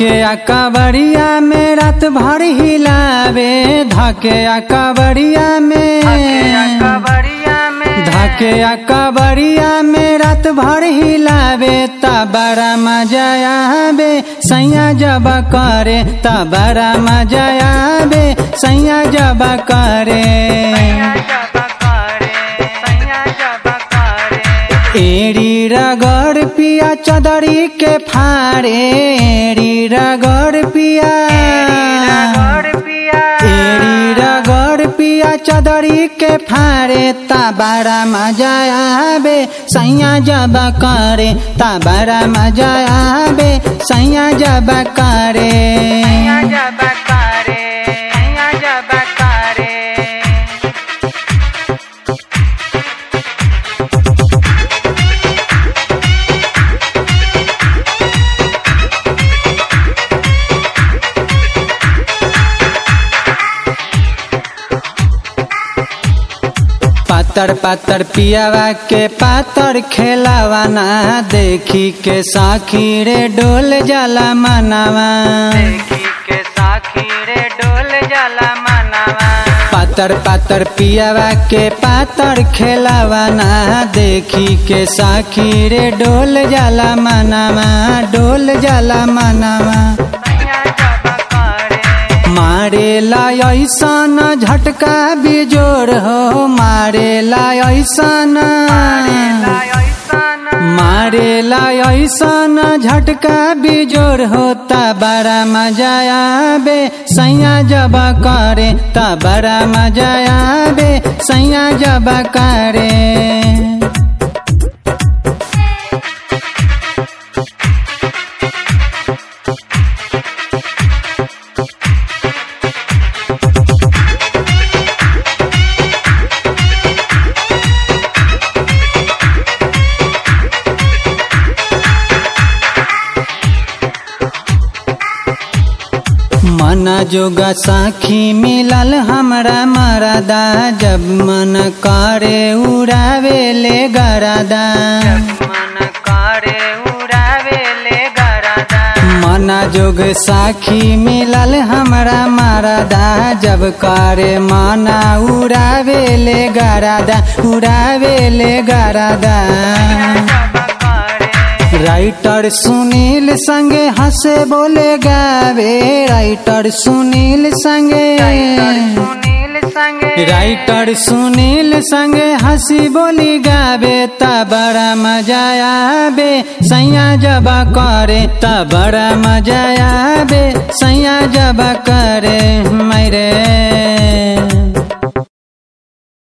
धके कबड़िया में रात भर हिलावे धके कबड़िया में कबड़िया में धके कबड़िया में रात भर हिलावे त बड़ा मजा आवे सैया जब करे त बड़ा मजा आवे सैया जब करे जब करे सैया जब करे एड़ी रगड़ पिया चदरी के फाड़े एड़ी रगड़ पिया रगड़ पिया एड़ी रगड़ पिया चदरी के फाड़े ता बड़ा मजा आवे सैया जब करे ता बड़ा मजा आवे सैया जब करे सैया जब करे सैया जब करे पातर पातर पियावा के पातर खेलावाना देखी के साखी रे डोल जाला मनावा देखी के साखी रे डोल जाला मनावा पातर पातर पियावा के पातर खेलावाना देखी के साखी रे डोल जाला मनावा डोल जाला मनावा सैया जब करे मारे ला ऐसन झटका बिजोड़ हो मारे ला ऐसन ऐसन मारे ला ऐसन झटका बिजोड़ होता बड़ा मजा आवे सैया जब करे ता बड़ा मजा आवे सैया जब करे मन जोगा साखी मिलल हमरा मरदा जब मन करे उड़ावे ले गरदा मन करे उड़ावे ले गरादा मन जोग साखी मिलल हमरा मरदा जब करे माना उड़ावे ले गरदा उड़ावे ले गरदा जब करे राइटर सुनील संगे हंसे बोले गावे राइटर सुनील संगे सुनील संगे राइटर सुनील संगे हंसी बोली गावे त बड़ा मजा आवे सैया जब करे त बड़ा मजा आवे सैया जब करे मेरे